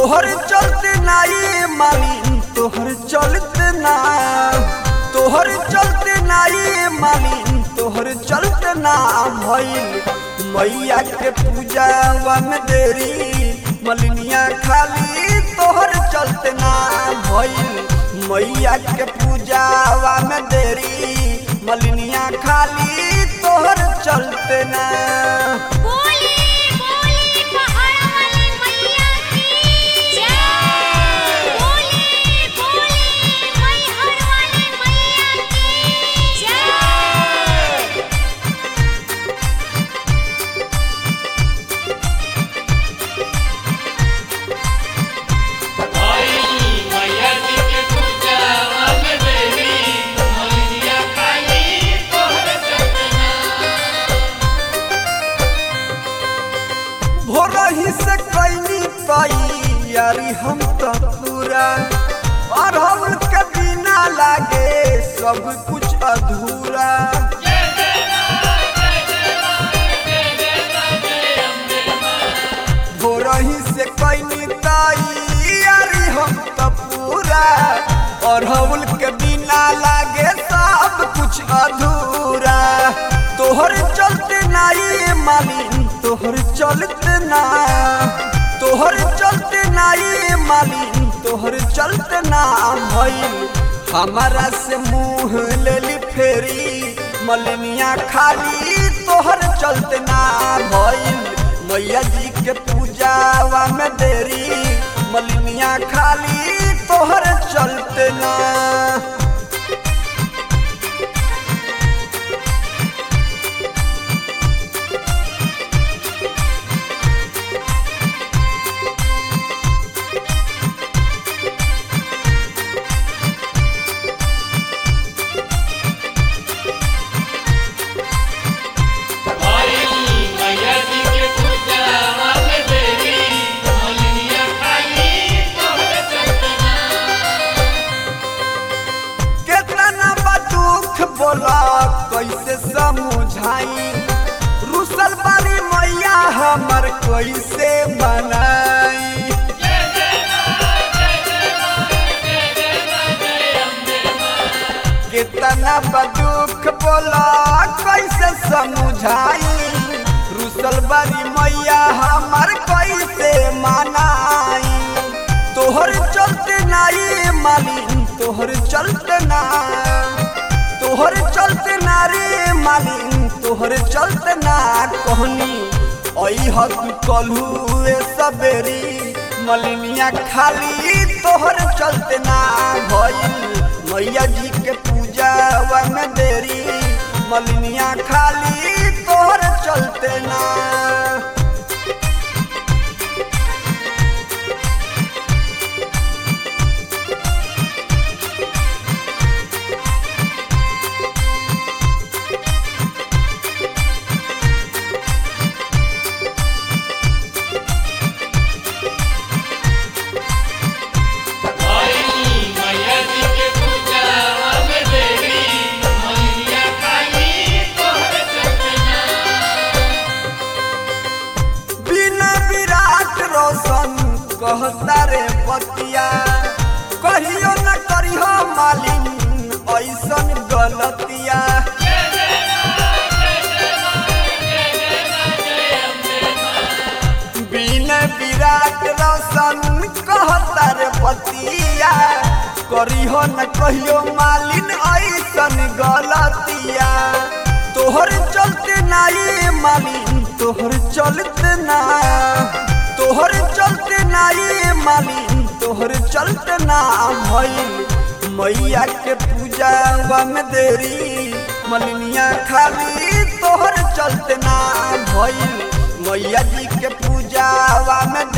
तोहर चलते नाई मालिन तोहर चलते ना तोहर चलते नाई मालिन तोहर चलते ना भइल मैया के पूजावा में देरी मलिनिया खाली तोहर चलते ना भइल मैया के पूजावा में देरी मलिनिया खाली तोहर चलते ना बोले बोले पहाड़ वाली मैया की जय बोले बोले मैहर वाली मैया की जय भोरही से कैनी तैयारी हम तो पूरा अरहुल के बिना लागे सब कुछ अधूरा भोरही से कैनी तैयारी हम तो पूरा अरहुल के बिना लागे सब कुछ अधूरा तोहर चलते नाई मालिन तोहर चलते ना तोहर चलते नाई मालिन तोहर चलते ना भइल हमारा से मुंह लेली फेरी मलिनिया खाली तोहर चलते ना भइल मैया जी के पूजावा में देरी मलिनिया खाली तोहर चलते ना केतना बा दुख बोला कैसे समझाई रुसल बारी मैया हमर कैसे मनाई केतना बा दुख बोला कैसे समझाई रुसल बारी मैया हमर कैसे मनाई तोहर चलते नाई मालिन तोहर चलते ना तोहर चलते ना रे मालिन तोहर चलते ना कहनी ऐ हक कलहुए सबेरी मलिनिया खाली तोहर चलते ना भइल मैया जी के पूजावा में देरी मलिनिया खाली तोहर चलते ना बिना विराट रोशन कहता रे बतिया कहियो न करियो मालिन ऐसन गलतिया बिना विराट रोशन कहता रे बतिया करियो न कहियो मालिन ऐसन गलतिया तोहर चलते नाई मालिन तोहर चलते ना तोहर चलते नाई मालिन तोहर चलते ना भइल मैया के पूजावा में देरी मलिनिया खाली तोहर चलते ना भइल मैया जी के पूजावा में